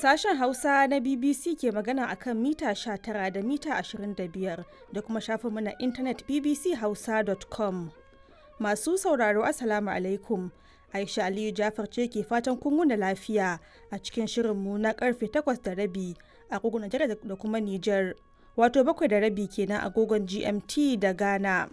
Sashen Hausa na BBC ke magana a kan mita 19 da mita 25 da kuma shafinmu na intanet bbchausa.com. Masu sauraro Assalamu alaikum. Aisha Aliyu Jafar ce ke fatan kun wuni lafiya a cikin shirinmu na karfe 8 da rabi a agogon Najeriya da kuma Nijar. Wato bakwai da rabi kenan agogon GMT da Ghana.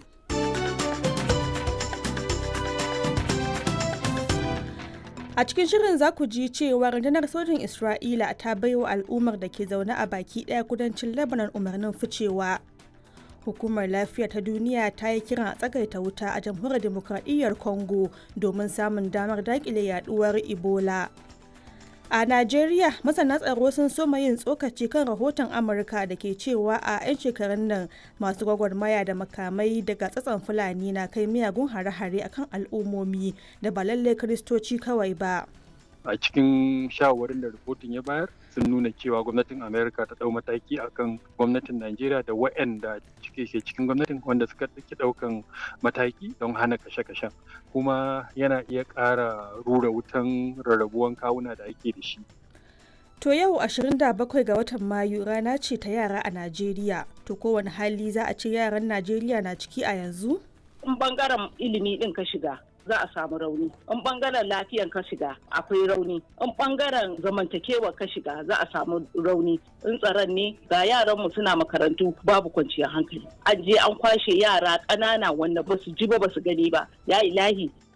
A cikin shirin za ku ji cewa rundunar sojin Isra'ila ta baiwa al'ummar da ke zaune a baki ɗaya kudancin Lebanon umarnin ficewa. Hukumar lafiya ta duniya ta yi kiran a tsagaita wuta a jamhuriyar demokradiyyar Congo domin samun damar daƙile yaduwar Ebola. A Najeriya, masana tsaro sun soma yin tsokaci kan rahoton Amurka da ke cewa a 'yan shekarun nan masu gwagwarmaya da makamai daga tsatson Fulani na kai miyagun hare-hare akan al'ummomi da ba lallai Kiristoci kawai ba. a cikin shawarwarin da rahoton ya bayar sun nuna cewa gwamnatin amerika ta dau mataki akan gwamnatin najeriya da waɗanda cike ke cikin gwamnatin wanda suka ɗauki ɗaukan mataki don hana kashe-kashen kuma yana iya ƙara rura wutan rarrabuwan kawuna da ake da shi To yau 27 ga watan Mayu rana ce ta yara a Najeriya. To kowane hali za a ce yaran Najeriya na ciki a yanzu? In bangaren ilimi ɗin ka shiga, za a samu rauni in bangaren lafiyan ka shiga akwai rauni in bangaren zamantakewa ka shiga za a samu rauni in tsaron ne ga yaran mu suna makarantu babu kwanciyar hankali an je an kwashe yara ƙanana wanda ba su ji ba ba su gani ba ya ilahi